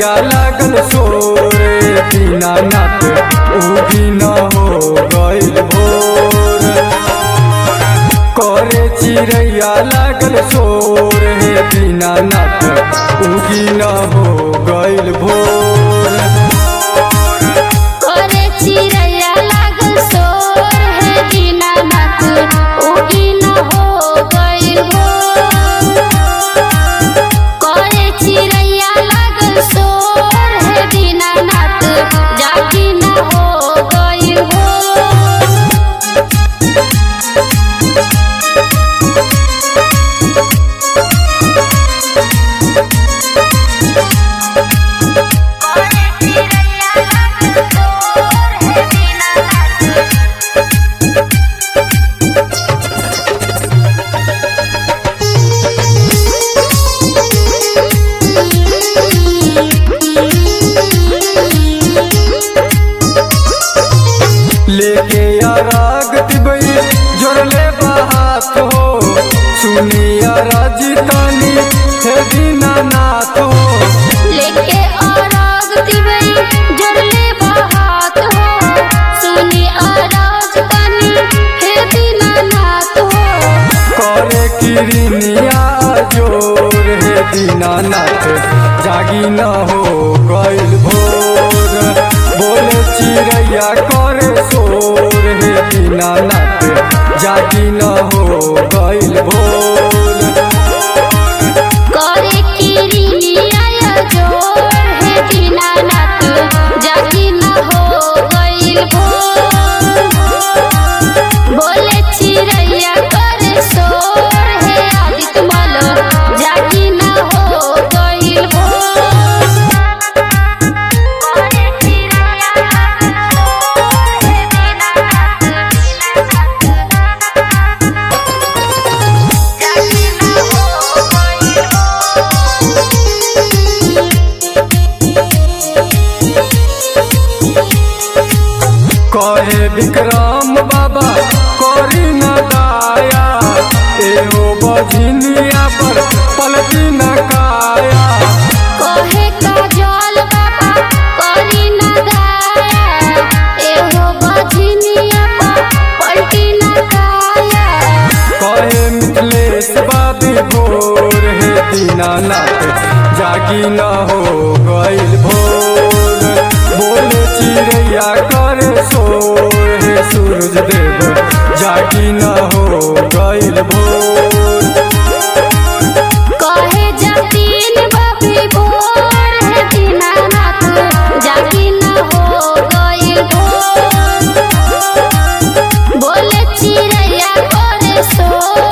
चिड़ैया लागल सोरे दीनानाथ उगी न हो गइल भोर करे चिड़ैया लागल सोर हे दीनानाथ उगी न हो गइल भोर करे चिड़ैया लागल सोर हे दीनानाथ उगी न हो गइल भोर करे चिड़ैया लागल सोर हे दीनानाथ जागी न हो गइल भोर करे चिड़ैया लागल सोर हे दीनानाथ लेके आराग तिबई जोड़ले बात हो सुनिया राजधानी हे दीनानाथ हो लेके आराग दिवई जड़ले बहात हो सुनी आराज तनी हे दीनानाथ हो करे किरनिया जोर हे दीनानाथ जागी न हो गइल भोर बोले चिड़ैया करे शोर हे दीनानाथ जागी न हो गइल भोर करे किरिनिया जोर हे दीनानाथ जागी न हो गइल भोर बोले चिड़ैया करे सोर हे आदित्य मल जागी न हो गइल भोर करे चिड़ैया सोर हे दीनानाथ जागी न हो गइल कहे विक्रम बाबा करी न दाया एहो बझिनिया पर पलटी न काया कहे काजल बाबा करी न दाया एहो बझनिया पर पलटी न काया कहे मिथिलेश बाबी भोर हे दीनानाथ जागी न हो गइल भोर बोले चिड़ैया करे शोर हे सूरज देव जागी न हो गइल भोर कहे जतीन बाबी भोर हे दीनानाथ जागी न हो गइल भोर बोले चिड़ैया करे सोर